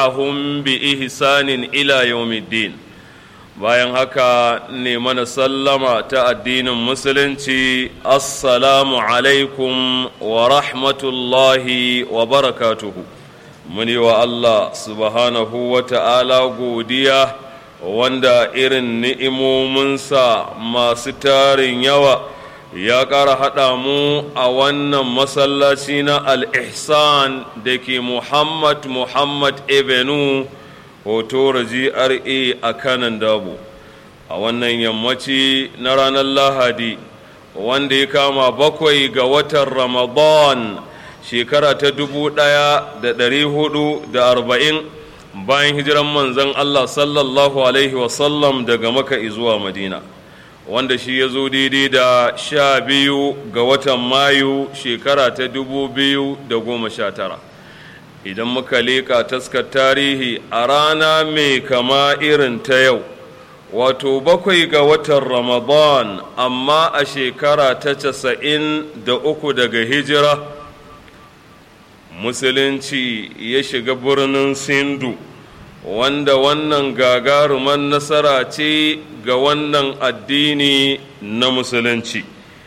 hum bi ihsanin ila yawmiddin bayan haka ne mana sallama ta addinin musulunci assalamu alaikum wa rahmatullahi wa barakatuhu muni wa Allah subhanahu wa ta'ala godiya wanda irin ni'imominsa masu tarin yawa ya ƙara haɗa mu a wannan masallaci na al-ihsan da ke muhammad muhammad ebenu hoto GRA a kanan dabo a wannan yammaci na ranar lahadi wanda ya kama bakwai ga watan ramadan shekara ta dubu ɗaya da ɗari hudu da arba'in bayan hijiran manzon allah sallallahu alaihi wasallam daga maka zuwa madina wanda shi ya zo daidai da sha biyu ga watan mayu shekara ta dubu biyu da goma sha tara idan muka leƙa taskar tarihi a rana mai kama irin ta yau wato bakwai ga watan ramadan amma a shekara ta casa'in da uku daga hijira musulunci ya shiga birnin sindu wanda wannan gagaruman nasara ce ga wannan addini na musulunci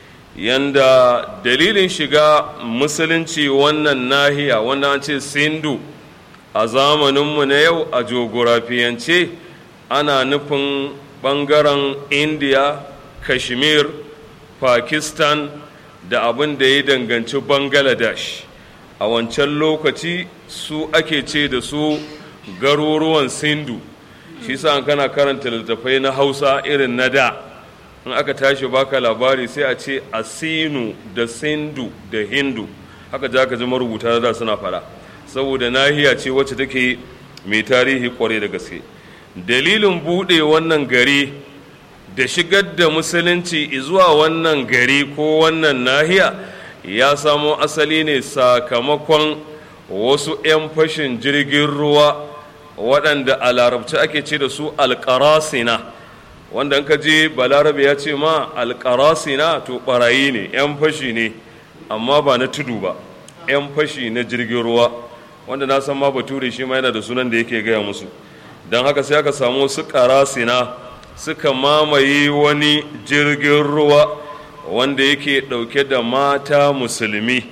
yanda dalilin shiga musulunci wannan nahiya wanda an ce sindu a zamaninmu na yau a jogorafiyance ana nufin ɓangaren india kashmir pakistan da abin da ya danganci bangladesh a wancan lokaci su ake ce da su garuruwan sindu shi sa kana karanta littattafai na hausa irin na da in aka tashi baka labari sai a ce asinu da sindu da hindu haka za ka ji marubuta da suna fara saboda nahiya ce wacce take mai tarihi kwarai da gaske dalilin buɗe wannan gari da shigar da musulunci zuwa wannan gari ko wannan nahiya ya samo asali ne sakamakon wasu 'yan fashin jirgin ruwa waɗanda a larabci ake ce da su alƙarasina wanda ka je balarabe ya ce ma alƙarasina to ɓarayi ne 'yan fashi ne amma ba na tudu ba 'yan fashi na jirgin ruwa wanda na san ma bature shi ma yana da sunan da yake gaya musu don haka sai aka samu su ƙarasina suka mamaye wani jirgin ruwa wanda yake ɗauke da mata musulmi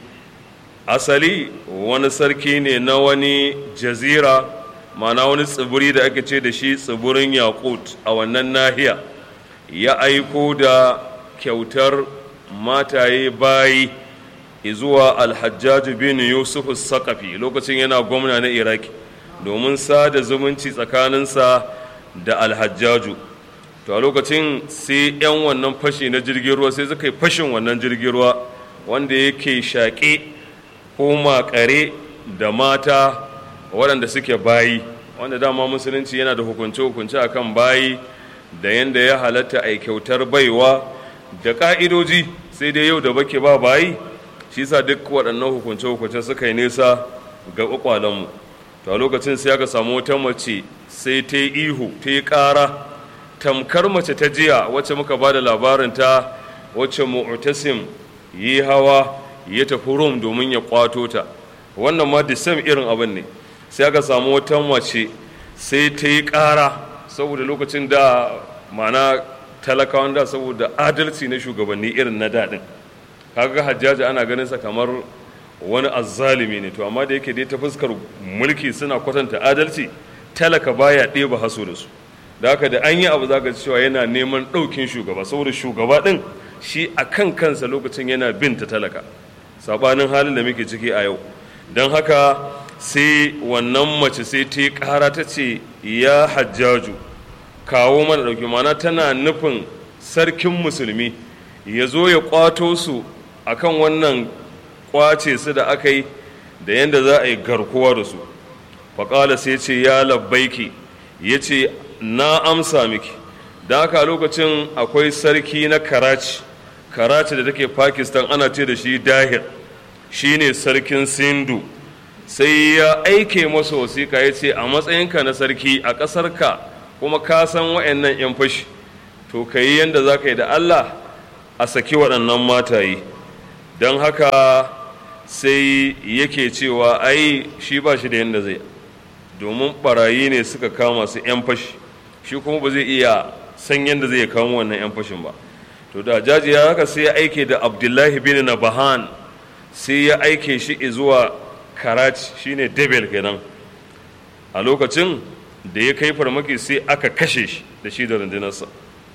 asali wani sarki ne na wani jazira mana wani tsibiri da ake ce da shi tsibirin yakut a wannan nahiya ya aiko da kyautar mataye bayi zuwa alhajjaju bin yusuf sakafi lokacin yana gwamna na iraki domin sada zumunci tsakaninsa da alhajjaju to a lokacin sai 'yan wannan fashi na jirgin ruwa sai suka yi fashin wannan jirgin ruwa wanda yake shaƙe ko makare da mata waɗanda suke bayi wanda dama musulunci yana da hukunce-hukunce a kan bayi da yadda ya halatta a kyautar baiwa da ƙa'idoji sai dai yau da bake ba bayi shi sa duk waɗannan hukunce-hukunce suka yi nesa ga ƙwaƙwalenmu to a lokacin sai aka samu wata mace sai ta yi ihu ta yi ƙara tamkar mace ta jiya wacce muka ba da labarinta wacce mu'tasim yi hawa ya tafi rum domin ya kwato ta wannan ma da same irin abin ne sai aka samu wata mace sai ta yi ƙara saboda lokacin da mana talakawan da saboda adalci na shugabanni irin na daɗin kaga hajjaji ana ganin sa kamar wani azzalimi ne to amma da yake dai ta fuskar mulki suna kwatanta adalci talaka baya ɗeba haso da su da haka da an yi abu za ka cewa yana neman ɗaukin shugaba saboda shugaba ɗin shi a kan kansa lokacin yana bin ta talaka saɓanin halin da muke ciki a yau don haka sai wannan mace sai ta ƙara ta ce ya hajjaju kawo mana ɗauki mana tana nufin sarkin musulmi ya zo ya ƙwato su akan wannan ƙwace su da aka yi da yadda za a yi garkuwa da su faƙala sai ce ya labbaiki ya ce na amsa miki da haka a lokacin akwai sarki na karachi karachi da take pakistan ana ce da shi dahir shine sarkin sindu sai ya aike masa wasiƙa ya ce a matsayinka na sarki a ƙasarka kuma ka san wa'annan 'yan fashi to ka yi yadda za ka yi da allah a saki waɗannan mataye don haka sai yake cewa ai shi ba shi da yadda zai domin barayi ne suka kama su 'yan fashi shi kuma ba zai iya san yadda zai kamo wannan 'yan fashin ba to da jaji ya haka sai ya aike da abdullahi bin nabahan sai ya aike shi zuwa karachi shine debel kenan a lokacin da ya kai farmaki sai aka kashe shi da shi da rundunarsa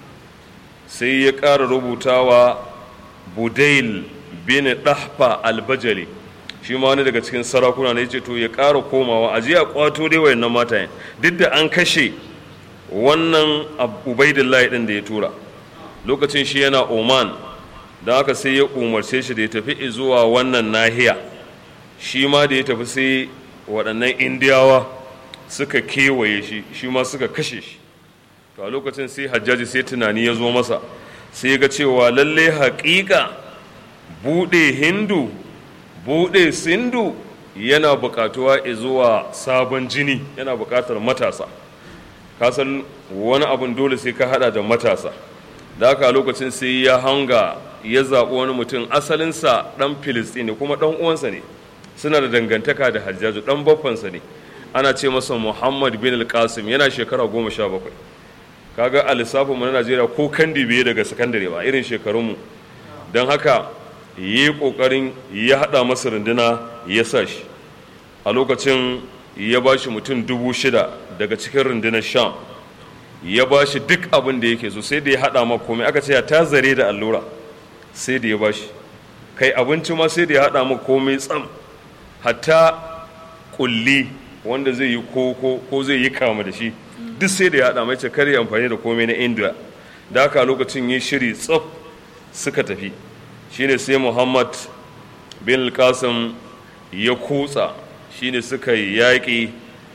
sai ya ƙara rubutawa budail bin ɗahfa albajali shi ma wani daga cikin sarakuna ne ce to ya ƙara komawa a jiya kwato dai wayannan matayen duk da an kashe wannan ubaidillahi ɗin da ya tura lokacin shi yana oman da haka sai ya umarce shi da ya tafi zuwa wannan nahiya shi ma da ya tafi sai waɗannan indiyawa suka kewaye shi shi ma suka kashe shi to a lokacin sai hajjaji sai tunani ya zo masa sai ga cewa lalle haƙiƙa buɗe hindu buɗe sindu yana buƙatuwa zuwa sabon jini yana buƙatar matasa kasan wani abun dole sai ka haɗa da matasa da haka a lokacin sai ya hanga ya zaɓi wani mutum asalinsa ɗan filistini kuma ɗan uwansa ne suna da dangantaka da hajjaju ɗan baffansa ne ana ce masa muhammad bin al-qasim yana shekara goma sha bakwai kaga a lissafinmu na najeriya ko kandi biye daga sakandare ba irin shekarunmu don haka yi ƙoƙarin ya haɗa masa runduna ya sa shi a lokacin ya ba shi mutum dubu shida daga cikin rundunar sham ya ba shi duk abin da yake so sai da ya haɗa ma komai aka ce ya ta zare da allura sai da ya ba shi kai abinci ma sai da ya haɗa ma komai tsam hatta kulli wanda zai yi koko ko zai yi kama da shi duk sai da ya haɗa mai ce kar ya amfani da komai na indiya da haka lokacin yi shiri tsaf suka tafi shine sai muhammad bin qasim ya kutsa shine suka yi yaƙi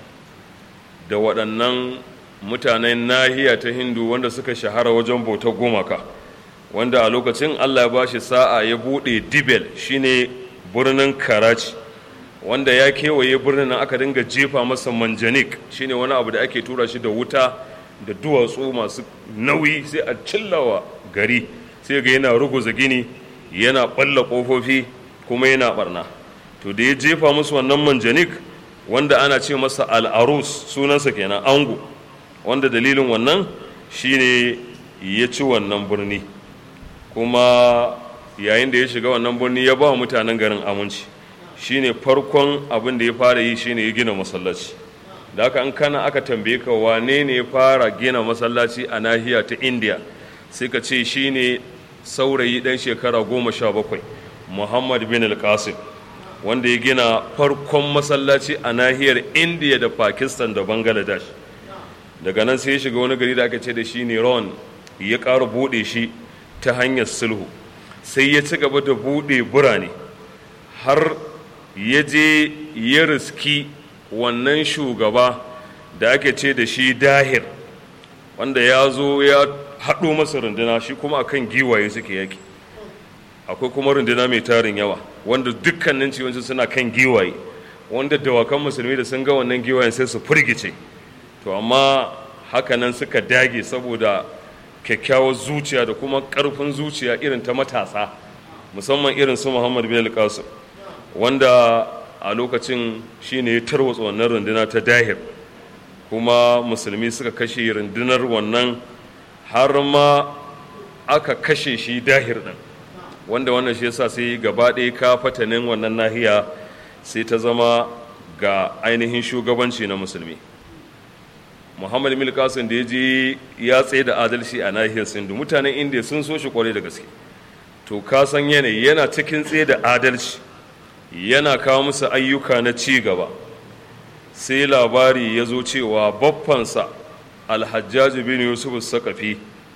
da waɗannan mutanen nahiya ta hindu wanda suka shahara wajen bautar gumaka wanda a lokacin allah ya ba shi sa'a ya buɗe dibel shine birnin karachi wanda ya kewaye birnin nan aka dinga jefa masa manjanik shine wani abu da ake tura shi da wuta da duwatsu masu nauyi sai a cillawa gari sai ga yana ruguza gini yana ɓalla ƙofofi kuma yana ɓarna to da ya jefa musu wannan manjanik wanda ana ce masa al'arus sunansa kenan ango wanda dalilin wannan shine ya ci wannan birni kuma yayin da ya shiga wannan birni ya ba wa mutanen garin aminci shine farkon abin da ya fara yi shine ya gina masallaci da haka an kana aka tambaye ka wane ne ya fara gina masallaci a nahiya ta indiya sai ka ce shine saurayi dan shekara goma sha bakwai muhammad bin al-qasim wanda ya gina farkon masallaci a nahiyar indiya da pakistan da bangladesh daga nan sai ya shiga wani gari da aka ce da shi ne ron ya ƙara buɗe shi ta hanyar sulhu sai ya ci gaba da buɗe birane har ya je ya riski wannan shugaba da ake ce da shi dahir wanda ya zo ya haɗo masa runduna shi kuma akan giwaye suke yaki akwai kuma runduna mai tarin yawa wanda dukkanin ciwonci suna kan giwaye wanda dawakan musulmi da sun ga wannan giwayen sai su firgice to amma hakanan suka dage saboda kyakkyawar zuciya da kuma ƙarfin zuciya irin ta matasa musamman irin su muhammad bin al wanda a lokacin shine ya tarwatsa wannan runduna ta dahir kuma musulmi suka kashe rundunar wannan har ma aka kashe shi dahir din wanda wannan shi yasa sai gaba ɗaya ka fatanin wannan nahiya sai ta zama ga ainihin shugabanci na musulmi muhammad mil kasim da ya je ya tsaye da adalci a nahiyar sindu mutanen indiya sun so shi kwarai da gaske to ka san yanayi yana cikin tsaye da adalci yana kawo musu ayyuka na ci gaba sai labari ya zo cewa baffansa alhajjaji bin yusuf sakafi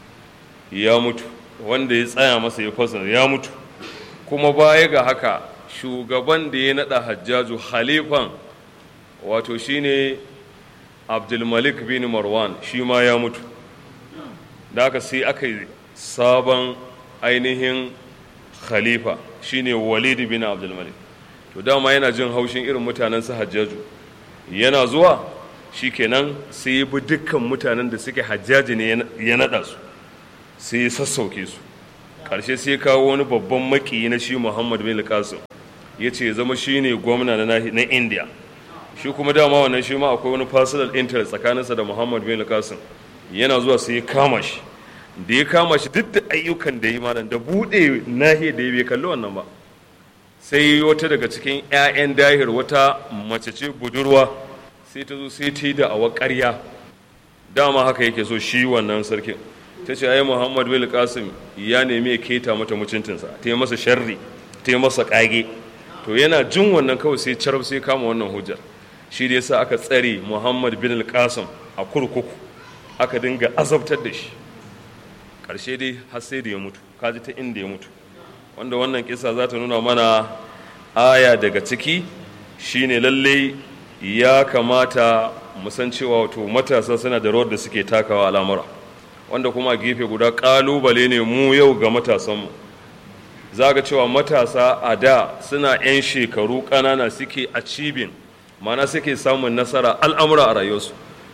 ya mutu wanda ya tsaya masa ya fasa ya mutu kuma baya ga haka shugaban da ya naɗa hajjaju halifan wato shine abdulmalik bin marwan shi ma ya mutu da aka sai aka yi sabon ainihin khalifa shine walid bin abdulmalik to dama yana jin haushin irin mutanen su hajjaju yana zuwa shikenan sai ya bi dukkan mutanen da suke hajjaji ne ya naɗa su sai ya sassauke su ƙarshe sai ya kawo wani babban makiyi na shi muhammad bin qasim ya ce zama shine gwamna na indiya shi kuma dama wannan shi ma akwai wani personal interest tsakaninsa da muhammad bin qasim yana zuwa sai ya kama shi da ya kama shi duk da ayyukan da yi malam da buɗe nahiyar da ya bai kalli wannan ba sai wata daga cikin 'ya'yan dahir wata mace ce budurwa sai ta zo sai ta yi da awa ƙarya dama haka yake so shi wannan sarkin ta ce ai muhammad bin qasim ya nemi ya keta mata mutuntinsa ta yi masa sharri ta yi masa ƙage to yana jin wannan kawai sai carab sai kama wannan hujjar shi da yasa aka tsare muhammad bin qasim a kurkuku aka dinga azabtar da shi ƙarshe dai har sai da ya mutu kaji ta inda ya mutu wanda wannan kisa za ta nuna mana aya daga ciki shine lalle ya kamata mu san cewa wato matasa suna da rawar da suke takawa al'amura wanda kuma gefe guda ƙalubale ne mu yau ga matasanmu za ga cewa matasa a da suna 'yan shekaru ƙanana suke a cibin mana suke samun nasara al'amura a rayuwarsu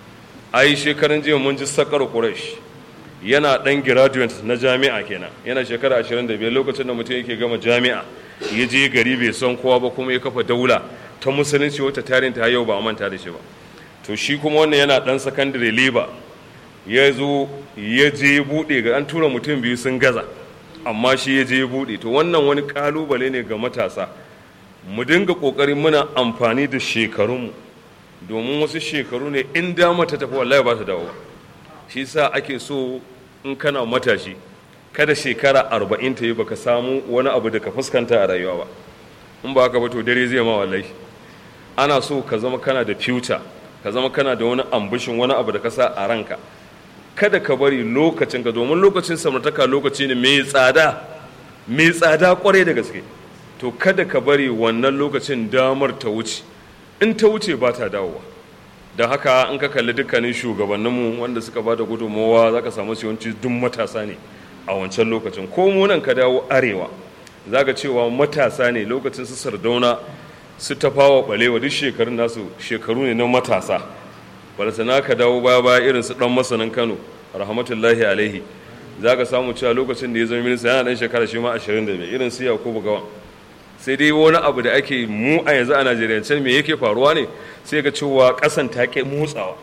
ai shekarun jiya mun ji sakar quraish yana ɗan graduate na jami'a kenan yana shekara 25 lokacin da mutum yake gama jami'a ya je gari bai san kowa ba kuma ya kafa daula ta musulunci wata tarin ta yau ba a manta da shi ba to shi kuma wannan yana ɗan secondary labor ya zo ya je buɗe ga an tura mutum biyu sun gaza amma shi ya je buɗe to wannan wani ƙalubale ne ga matasa mu dinga ƙoƙarin muna amfani da shekarunmu domin wasu shekaru ne in dama ta tafi wallahi ba ta dawo shi sa ake so in kana matashi kada shekara arba'in ta yi baka samu wani abu da ka fuskanta a rayuwa ba in ba haka ba to dare zai ma wallahi ana so ka zama kana da future ka zama kana da wani ambushin wani abu da ka sa a ranka kada ka bari lokacin ka domin lokacin samartaka lokaci ne mai tsada mai tsada kwarai da gaske to kada ka bari wannan lokacin damar ta wuce in ta wuce ba ta dawowa da haka in ka kalli dukkanin shugabanninmu wanda suka ba da gudunmowa za ka samu yawanci duk matasa ne a wancan lokacin ko munan ka dawo arewa za ka cewa matasa ne lokacin su sardauna su tafawa balewa duk shekarun nasu shekaru ne na matasa balasana ka dawo baya baya irin su dan masanin kano rahmatullahi alaihi za ka samu cewa lokacin da ya zama minista yana dan shekara shi ma 25 irin su yakubu gawan sai dai wani abu da ake mu a yanzu a najeriya can me yake faruwa ne sai ga cewa kasan ta ke motsawa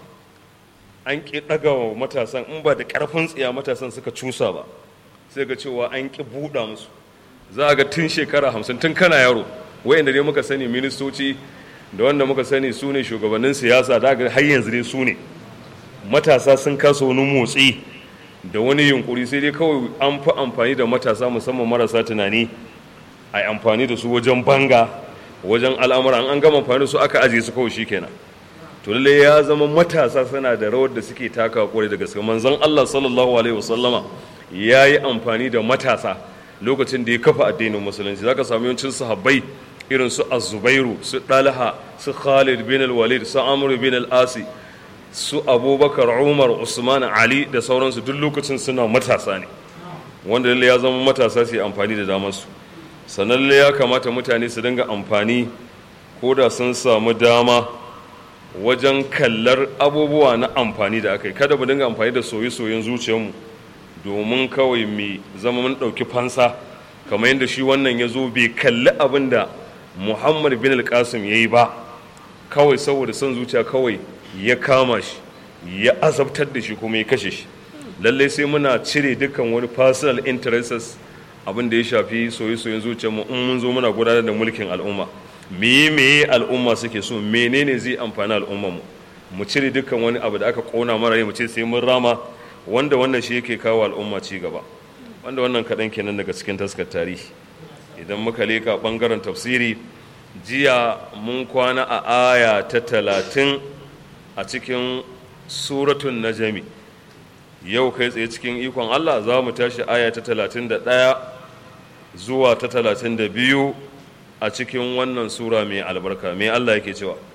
an ki daga wa matasan in ba da karfin tsiya matasan suka cusa ba sai ga cewa an ki buɗa musu za a ga tun shekara hamsin tun kana yaro wayanda dai muka sani ministoci da wanda muka sani su ne shugabannin siyasa da ga har yanzu dai su ne matasa sun kasa wani motsi da wani yunkuri sai dai kawai an fi amfani da matasa musamman marasa tunani a amfani da su wajen banga wajen al'amura an gama amfani da su aka ajiye su kawai shikenan to lalle ya zama matasa suna da rawar da suke taka kwarai da gaske manzon Allah sallallahu alaihi wasallama ya yi amfani da matasa lokacin da ya kafa addinin musulunci zaka samu yawancin sahabbai irin su az-zubairu su dalha su khalid bin al-walid su amr bin al-asi su abubakar umar usman ali da sauransu duk lokacin suna matasa ne wanda lalle ya zama matasa su yi amfani da damarsu sannan ya kamata mutane su dinga amfani ko da sun samu dama wajen kallar abubuwa na amfani da aka yi kada mu dinga amfani da soye-soyen zuciyarmu domin kawai mai zama mun ɗauki fansa kamar yadda shi wannan ya zo bai kalli abin da muhammad bin al-qasim ya yi ba kawai saboda son zuciya kawai ya kama shi ya azabtar da shi kuma ya kashe shi lallai sai muna cire dukkan wani personal interests abin da ya shafi soye-soyen zuciyarmu in mun zo muna gudanar da mulkin al'umma meye meye al'umma suke so menene zai amfani al'ummar mu mu cire dukkan wani abu da aka kona mara mu ce sai mun rama wanda wannan shi yake kawo al'umma ci gaba wanda wannan kaɗan kenan daga cikin taskar tarihi idan muka leka ɓangaren tafsiri jiya mun kwana a aya ta talatin a cikin suratun najami yau kai tsaye cikin ikon allah za mu tashi aya ta talatin da ɗaya zuwa ta talatin da biyu a cikin wannan sura mai albarka mai allah yake cewa